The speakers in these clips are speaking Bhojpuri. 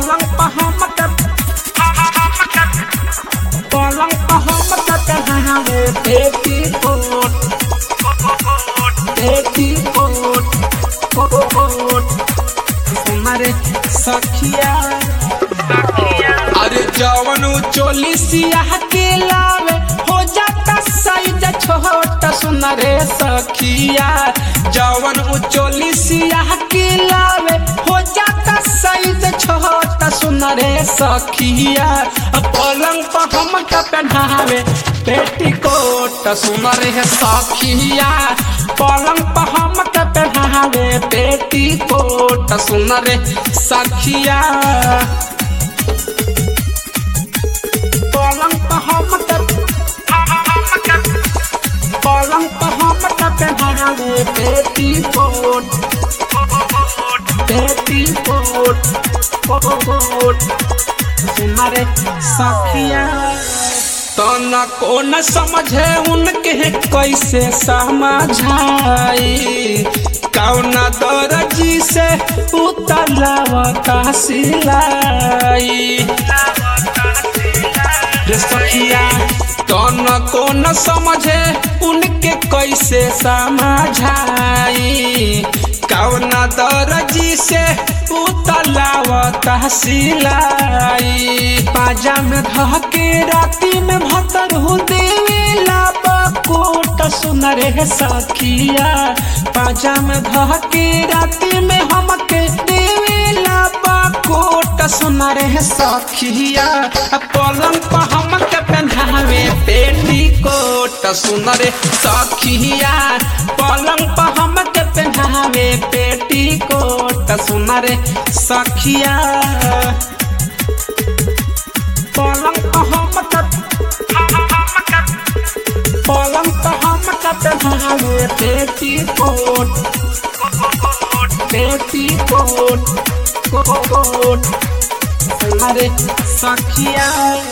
पलंग पर हमके पलंग पर हमके पहनावे बेटी कोट बेटी कोट कोट हमारे सखिया अरे जवन चोली सियाह के लावे हो जाता साइज छोटा सुन रे सखिया जवन उचोली सियाह के लावे हो जाता साइज छोटा सुन रे सखिया पलंग पर हम का पहनावे पेटीकोट सुन रे सखिया पलंग पर हम का पहनावे पेटीकोट सुन रे सखिया पलंग पर हम पलंग पर हम पहनावे बेटी कोट बेटी कोट कोट तुम्हारे सखिया तो न को न समझे उनके कैसे समझाई कौना दर्जी से उतलावता सिलाई रे सखिया कौन को न समझे उनके कैसे समझाई कौन दर्जी से उतलावता सिलाई पाजा में धके राती में भतर हो देवेला कोट सुन रे सखिया पाजा में धके राती में हमके देवेला कोट सुन रे सखिया पलंग पर हमके पहनावे पेटी कोट सुन रे सखिया पलंग पर हमके पहनावे पेटी कोट सुन रे सखिया पलंग पर हमके पलंग पर हमके पहनावे पेटी कोट पेटी कोट कोट हमारे सखिया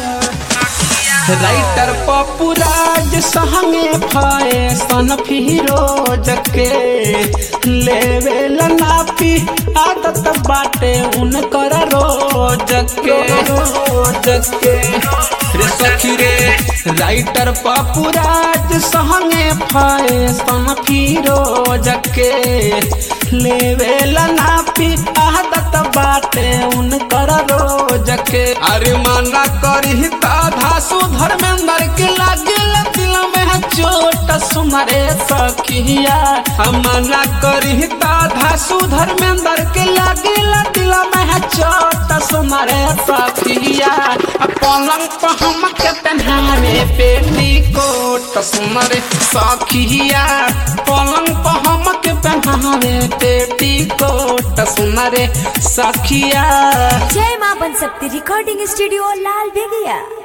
राइटर पपुराज संगे फाए सन फिरोज के लेवेल नापी आदत बाटे उनकर रोज के रोज के रे सखी रे राइटर पपुराज संगे फाए सन फिरोज के लेवेल नापी आदत बाटे उनकर रोज के अरे मना करी ताधा सुधर्मेंद्र के लागे दिल में चोट सुमरे सखिया मना करी ताधा सुधर्मेंद्र के लागे दिल में चोट सुमरे सखिया पलंग पर हम के पहनावे पेटी कोट सुमरे सखिया पलंग पर हम के पहनावे पेटी कोट सुमरे सखिया जय मां बन सकती रिकॉर्डिंग स्टूडियो लाल बेगिया